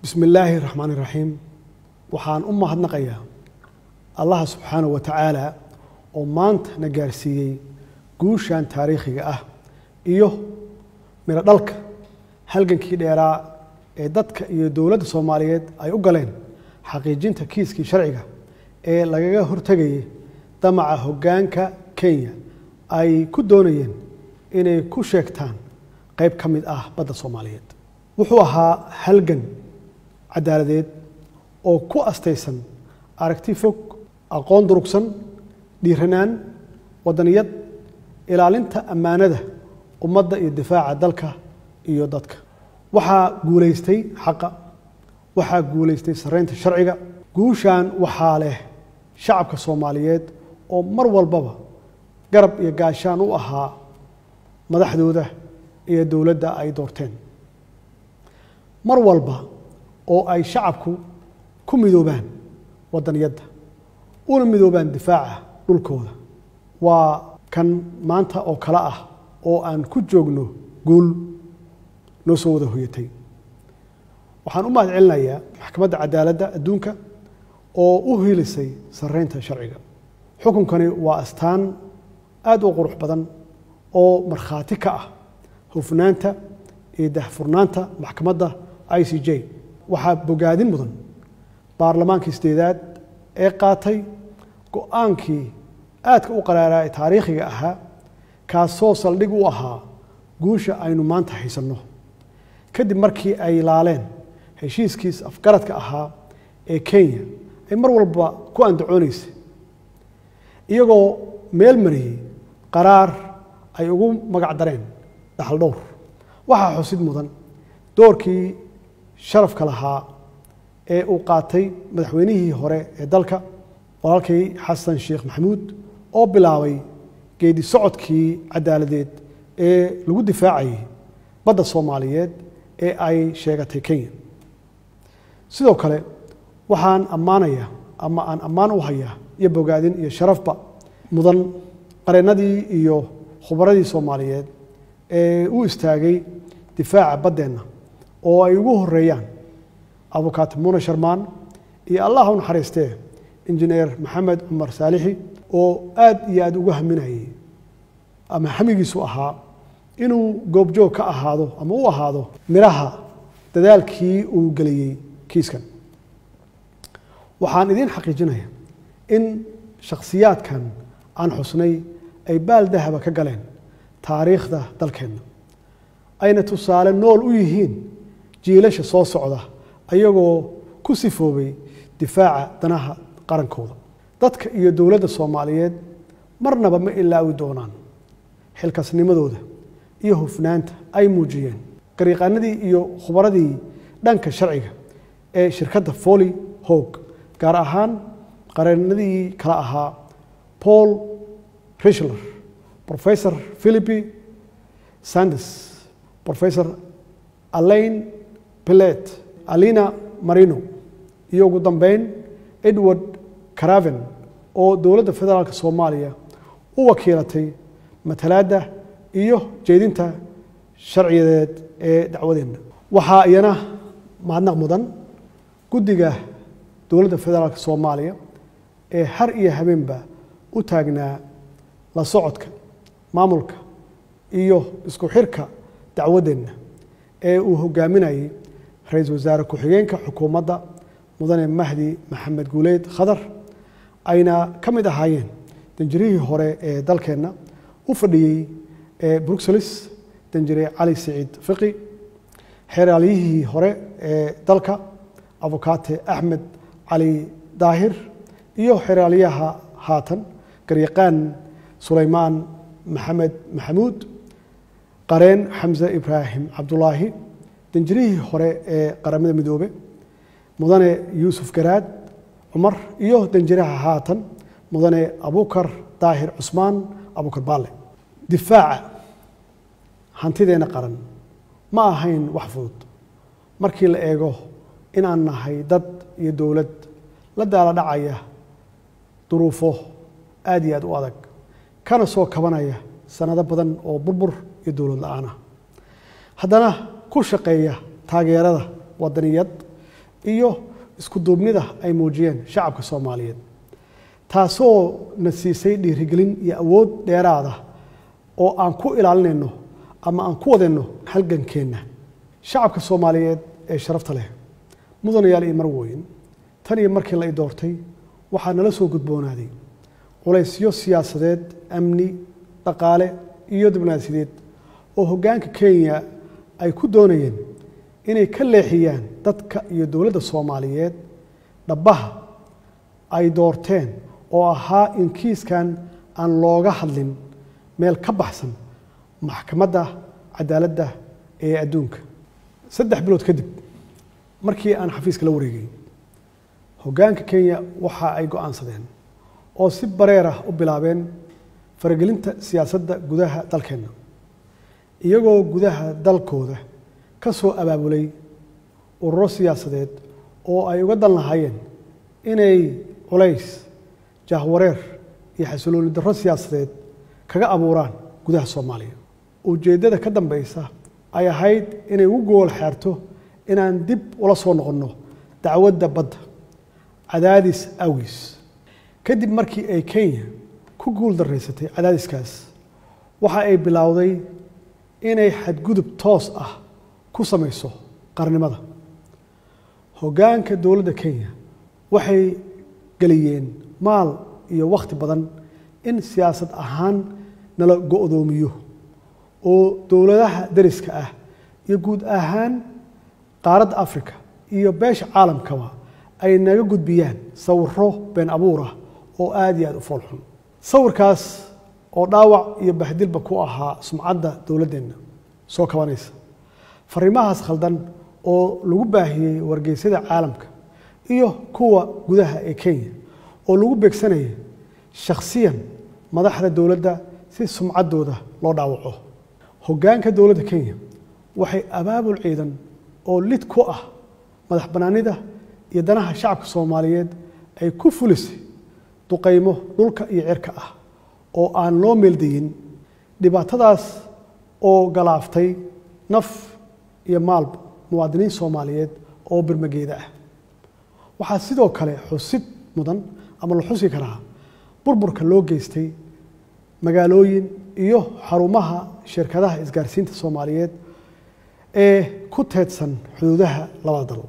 bismi illaahi raxmaan iraxiim waxaan u mahadnaqayaa allaha subxaanahu wa tacaala oo maanta na gaarsiiyey guushan taariikhiga ah iyo midho dhalka halgankii dheeraa ee dadka iyo dowladda soomaaliyeed ay u galeen xaqiijinta kiiskii sharciga ee lagaga hortegayay damaca hoggaanka kenya ay ku doonayeen inay ku sheegtaan qayb ka mid ah badda soomaaliyeed wuxuu ahaa halgan caddaaladeed oo ku astaysan aragti fog aqoon durugsan dhiiranaan waddaniyad ilaalinta ammaanada ummadda iyo difaaca dalka iyo dadka waxaa guulaystay xaqa waxaa guulaystay sarreynta sharciga guushan waxaa leh shacabka soomaaliyeed oo mar walbaba garab iyo gaashaan u ahaa madaxdooda iyo dowladda ay doorteen mar walba oo ay shacabku ku midoobaan waddaniyadda una midoobaan difaaca dhulkooda waa kan maanta oo kale ah oo aan ku joogno guul noo soo wada hoyatay waxaan u mahad celinayaa maxkamadda cadaaladda adduunka oo u hiilisay sarreynta sharciga xukunkani waa astaan aada u qurux badan oo markhaati ka ah hufnaanta iyo dahfurnaanta maxkamadda i c j waxaa bogaadin mudan baarlamaankii sideedaad ee qaatay go-aankii aadka u qaraaraa ee taariikhiga ahaa kaasoo saldhig u ahaa guusha aynu maanta haysanno kadib markii ay laaleen heshiiskiis afgaradka ahaa ee kenya ay mar walba ku andacoonaysay iyagoo meel mariyey qaraar ay ugu magac dareen dhaxal dhowr waxaa xusid mudan doorkii sharafka lahaa ee uu qaatay madaxweynihii hore ee dalka walaalkii xasan sheekh maxamuud oo bilaabay geedi socodkii caddaaladeed ee lagu difaacayay badda soomaaliyeed ee ay sheegatay kenya sidoo kale waxaan ammaanaya ama aan ammaan u hayaa iyo bogaadin iyo sharafba mudan qareennadii iyo khubaradii soomaaliyeed ee u istaagay difaaca baddeenna oo ay ugu horeeyaan abukaati muune sharmaan iyo allah u naxariistee injineer maxamed cumar saalixi oo aad iyo aad uga haminayay ama hamigiisu ahaa inuu goobjoog ka ahaado ama u ahaado midhaha dadaalkii uu geliyey kiiskan waxaan idiin xaqiijinaya in shakhsiyaadkan aan xusnay ay baal dahaba ka galeen taariikhda dalkeenna ayna tusaale nool u yihiin jiilasha soo socda ayagoo ku sifoobay difaaca danaha qarankooda dadka iyo dowladda soomaaliyeed marnaba ma ilaawi doonaan xilkasnimadooda iyo hufnaanta ay muujiyeen gariiqaanadii iyo khubaradii dhanka sharciga ee shirkadda foli hoog gaar ahaan qareennadii kala ahaa paul richler professor philipi sandes professor alain pilet alina marino iyo ugu dambeyn edward caraven oo dowladda federaalk soomaaliya u wakiilatay matalaadda iyo jeedinta sharciyadeed ee dacwadeenna waxaa iyana mahadnaq mudan guddiga dowladda federaalk soomaaliya ee har iyo habeenba u taagnaa la socodka maamulka iyo isku xirka dacwaddeenna ee uu hogaaminayay ra-iisul wasaare ku-xigeenka xukuumadda mudane mahdi maxamed guuleyd khadar ayna ka mid ahaayeen danjirihii hore ee dalkeenna u fadhiyey ee bruxelles danjire cali siciid fiqi xeeraalyihii hore ee dalka abukaate axmed cali daahir iyo xeraalyaha haatan garyaqaan sulaymaan maxamed maxamuud qareen xamse ibraahim cabdulaahi danjirihii hore ee qaramada midoobe mudane yuusuf garaad cumar iyo danjiraha haatan mudane abukar daahir cusmaan abukar baale difaaca hantideenna qaran ma ahayn wax fudud markii la eego inaan nahay dad iyo dowlad la daala dhacaya duruufo aad iyo aad u adag kana soo kabanaya sanado badan oo burbur iyo dowlad la-aan ah haddana ku shaqeeya taageerada wadaniyad iyo isku duubnida ay muujiyeen shacabka soomaaliyeed taasoo na siisay dhiirigelin iyo awood dheeraada oo aan ku ilaalinayno ama aan ku wadayno halgankeenna shacabka soomaaliyeed ee sharafta leh mudanayaal iyo marweyn tan iyo markii la i doortay waxaa nala soo gudboonaaday culaysyo siyaasadeed amni dhaqaale iyo dibnaasideed oo hoggaanka kenya ay ku doonayeen inay ka leexiyaan dadka iyo dowladda soomaaliyeed dhabbaha ay doorteen oo ahaa in kiiskan aan looga hadlin meel ka baxsan maxkamadda cadaaladda ee adduunka saddex bilood kadib markii aan xafiiska la wareegay hoggaanka kenya waxa ay go-aansadeen oo si bareer ah u bilaabeen faragelinta siyaasadda gudaha dalkeenna iyagoo gudaha dalkooda ka soo abaabulay ururo siyaasadeed oo ay uga dan lahaayeen inay culays jahwareer iyo xasilooni darro siyaasadeed kaga abuuraan gudaha soomaaliya ujeeddada ka dambeysa ay ahayd inay ugu gool xeerto inaan dib ula soo noqonno dacwadda badda cadaadis awgiis kadib markii ay kenya ku guul daraysatay cadaadiskaas waxa ay bilowday inay xadgudub toos ah ku samayso qarnimada hoggaanka dowladda kenya waxay geliyeen maal iyo wakhti badan in siyaasad ahaan nala go-doomiyo oo dowladaha dariska ah iyo guud ahaan qaaradda africa iyo beesha caalamkaba ay naga gudbiyaan sawiro been abuur ah oo aada iyo aada u foolxun sawirkaas oo dhaawac iyo bahdilba ku ahaa sumcadda dowladdeenna soo kabanaysa fariimahaas khaldan oo lagu baahiyey wargeysyada caalamka iyo kuwa gudaha ee kenya oo lagu beegsanaya shakhsiyan madaxda dowladda si sumcaddooda loo dhaawaco hoggaanka dowladda kenya waxay abaabul ciidan oo lid ku ah madax bannaanida iyo danaha shacabka soomaaliyeed ay ku fulisay duqaymo dhulka iyo cirka ah oo aan loo meeldayin dhibaatadaas oo galaaftay naf iyo maalba muwaadiniin soomaaliyeed oo birmageeda ah waxaa sidoo kale xusid mudan ama la xusi karaa burburka loo geystay magaalooyin iyo xarumaha shirkadaha isgaarsiinta soomaaliyeed ee ku teedsan xuduudaha labada dal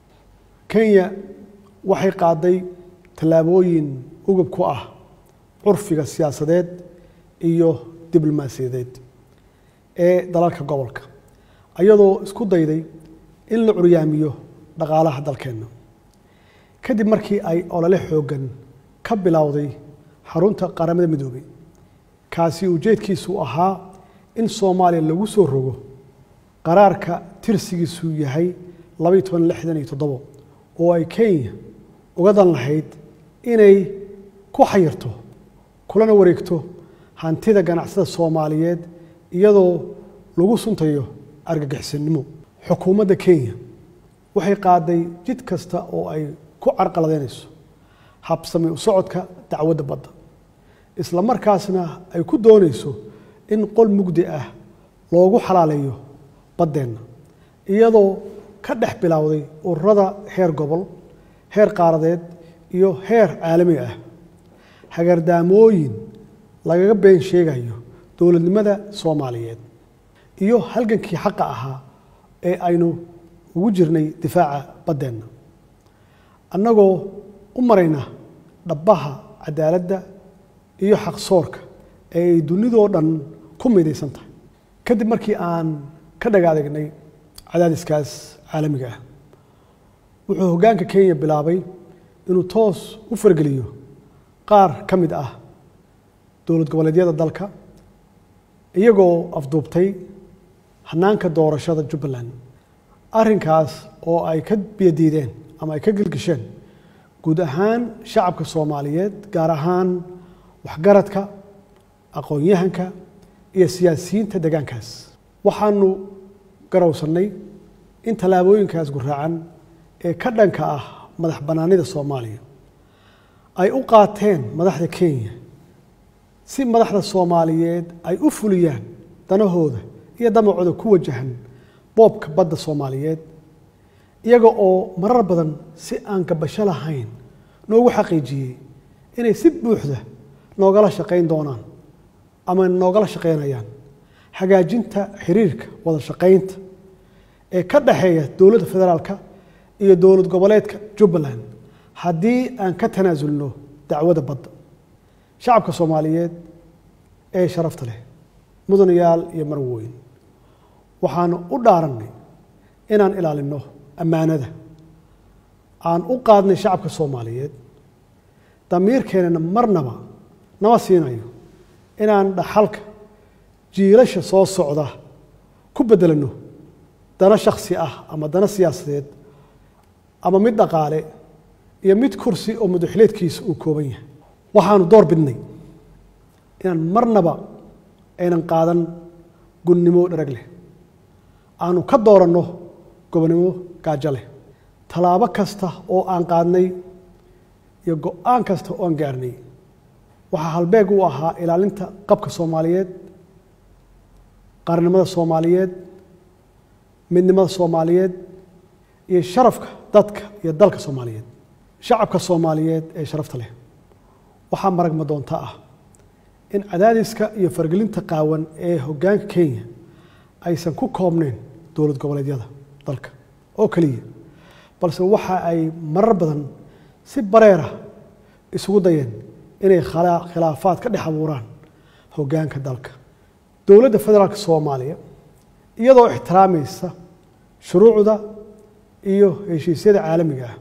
kenya waxay qaaday tallaabooyin ugub ku ah curfiga siyaasadeed iyo diblomaasiyadeed ee dalalka gobolka iyadoo isku dayday in la curyaamiyo dhaqaalaha dalkeenna kadib markii ay olole xooggan ka bilowday xarunta qaramada midoobey kaasi ujeedkiisu ahaa in soomaaliya lagu soo rogo qaraarka tirsigiisu yahay labaiy toban lixdan iyo toddobo oo ay kenya uga dan lahayd inay ku xayirto kulana wareegto hantida ganacsada soomaaliyeed iyadoo lagu suntayo argagixisanimo xukuumadda kenya waxay qaaday jid kasta oo ay ku carqaladeynayso habsami u socodka dacwadda badda isla markaasna ay ku doonayso in qol mugdi ah loogu xalaaleeyo baddeenna iyadoo ka dhex bilowday ururada heer gobol heer qaaradeed iyo heer caalami ah hagardaamooyin lagaga been sheegayo dowladnimada soomaaliyeed iyo halgankii xaqa ahaa ee aynu ugu jirnay difaaca baddeenna annagoo u marayna dhabbaha cadaaladda iyo xaqsoorka ee ay dunidoo dhan ku midaysan tahay kadib markii aan ka dhagaadegnay cadaadiskaas caalamiga ah wuxuu hoggaanka kenya bilaabay inuu toos u fargeliyo qaar ka mid ah dowlad goboleedyada dalka iyagoo afduubtay hanaanka doorashada jubbaland arrinkaas oo ay ka biyadiideen ama ay ka gelgisheen guud ahaan shacabka soomaaliyeed gaar ahaan waxgaradka aqoon-yahanka iyo siyaasiyiinta deegaankaas waxaanu garowsannay in tallaabooyinkaas guraacan ee ka dhanka ah madax bannaanida soomaaliya ay u qaateen madaxda kenya si madaxda soomaaliyeed ay u fuliyaan danahooda iyo damacooda ku wajahan boobka badda soomaaliyeed iyaga oo marar badan si aan gabasho lahayn noogu xaqiijiyey inay si buuxda noogala shaqayn doonaan ama noogala shaqaynayaan hagaajinta xiriirka wada shaqaynta ee ka dhexeeya dowladda federaalka iyo dowlad goboleedka jubbaland haddii aan ka tanaasulno dacwada badda shacabka soomaaliyeed ee sharafta leh mudanayaal iyo marweyn waxaanu u dhaarannay inaan ilaalinno ammaanada aan u qaadnay shacabka soomaaliyeed damiirkeennana marnaba nama siinayo inaan dhaxalka jiilasha soo socda ku beddelanno dana shakhsi ah ama dana siyaasadeed ama mid dhaqaale iyo mid kursi oo mudaxileedkiisa uu kooban yahay waxaanu door bidnay inaan marnaba aynan qaadan gunnimo dharag leh aanu ka dooranno gobonnimo gaajo leh tallaabo kasta oo aan qaadnay iyo go-aan kasta oo aan gaarnay waxaa halbeeg u ahaa ilaalinta qabka soomaaliyeed qaranimada soomaaliyeed midnimada soomaaliyeed iyo sharafka dadka iyo dalka soomaaliyeed shacabka soomaaliyeed ee sharafta leh waxaa maragma doonta ah in cadaadiska iyo fargelinta qaawan ee hoggaanka kenya aysan ku koobnayn dowlad goboleedyada dalka oo keliya balse waxa ay marar badan si bareera isugu dayeen inay khilaafaad ka dhex abuuraan hoggaanka dalka dowladda federaalka soomaaliya iyadoo ixtiraamaysa shuruucda iyo heshiisyada caalamiga ah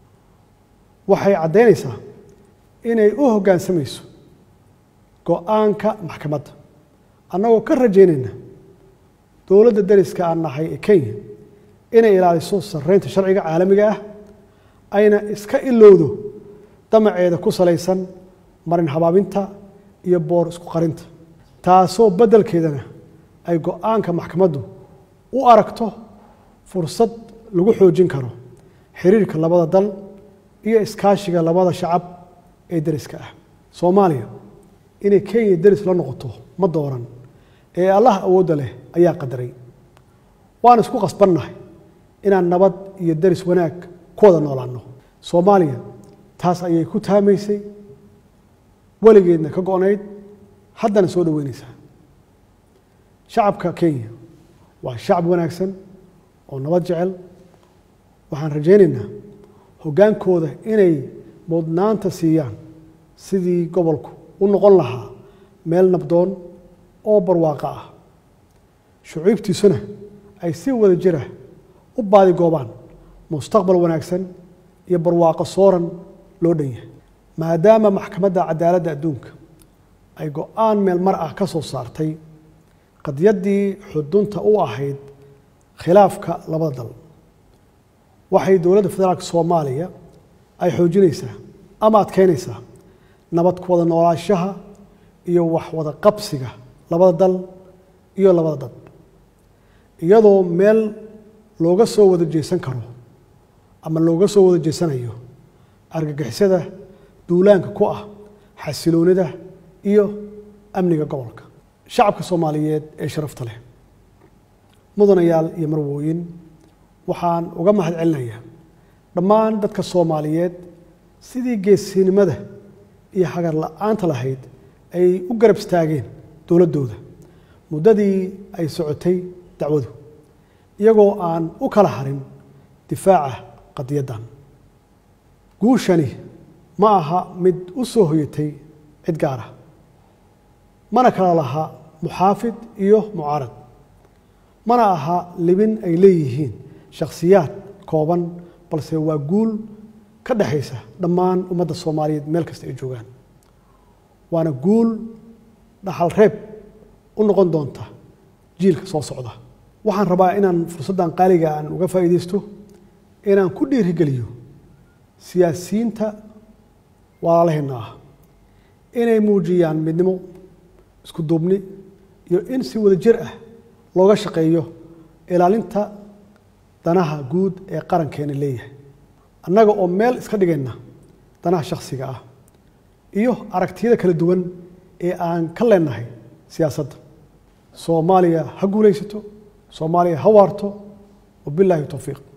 waxay caddaynaysaa inay u hoggaansamayso go-aanka maxkamadda annagoo ka rajaynayna dowladda dariska aan nahay ee kenya inay ilaaliso sarreynta sharciga caalamiga ah ayna iska ilowdo damaceeda ku salaysan marin habaabinta iyo boor isku qarinta taasoo beddelkeedana ay go-aanka maxkamaddu u aragto fursad lagu xoojin karo xiriirka labada dal iyo iskaashiga labada shacab ee deriska ah soomaaliya inay kenya deris la noqoto ma dooran ee allah awoodda leh ayaa qadaray waan isku qasbannahay inaan nabad iyo deris wanaag ku wada noolaanno soomaaliya taas ayay ku taamaysay weligeedna ka go-nayd haddana soo dhoweynaysaa shacabka kenya waa shacab wanaagsan oo nabad jecel waxaan rajaynaynaa hoggaankooda inay mudnaanta siiyaan sidii gobolku u noqon lahaa meel nabdoon oo barwaaqo ah shucuubtiisuna ay si wada jira u baadi goobaan mustaqbal wanaagsan iyo barwaaqo sooran loo dhan yahay maadaama maxkamadda cadaaladda adduunka ay go-aan meel mar ah ka soo saartay qadyaddii xudunta u ahayd khilaafka labada dal waxay dowladda federaalka soomaaliya ay xoojinaysaa ama adkeynaysaa nabad ku wada noolaashaha iyo wax wada qabsiga labada dal iyo labada dad iyadoo meel looga soo wada jeesan karo ama looga soo wada jeesanayo argagixisada duulaanka ku ah xasiloonida iyo amniga gobolka shacabka soomaaliyeed ee sharafta leh mudanayaal iyo marwooyin waxaan uga mahad celinayaa dhammaan dadka soomaaliyeed sidii geesinimada iyo hagar la-aanta lahayd ay u garab istaageen dowladdooda muddadii ay socotay dacwadu iyagoo aan u kala harin difaaca qadiyaddan guushani ma aha mid u soo hoyatay cid gaar ah mana kala laha muxaafid iyo mucaarad mana aha libin ay leeyihiin shakhsiyaad kooban balse waa guul ka dhexaysa dhammaan ummadda soomaaliyeed meel kasta ay joogaan waana guul dhaxal reeb u noqon doonta jiilka soo socda waxaan rabaa inaan fursaddan qaaliga aan uga faa'iidaysto inaan ku dhiirigeliyo siyaasiyiinta walaalaheenna ah inay muujiyaan midnimo isku duubni iyo in si wada jir ah looga shaqeeyo ilaalinta danaha guud ee qarankeena leeyahay annaga oo meel iska dhigayna danaha shakhsiga ah iyo aragtiyada kala duwan ee aan ka leenahay siyaasadda soomaaliya ha guulaysato soomaaliya ha waarto wabilaahi towfiiq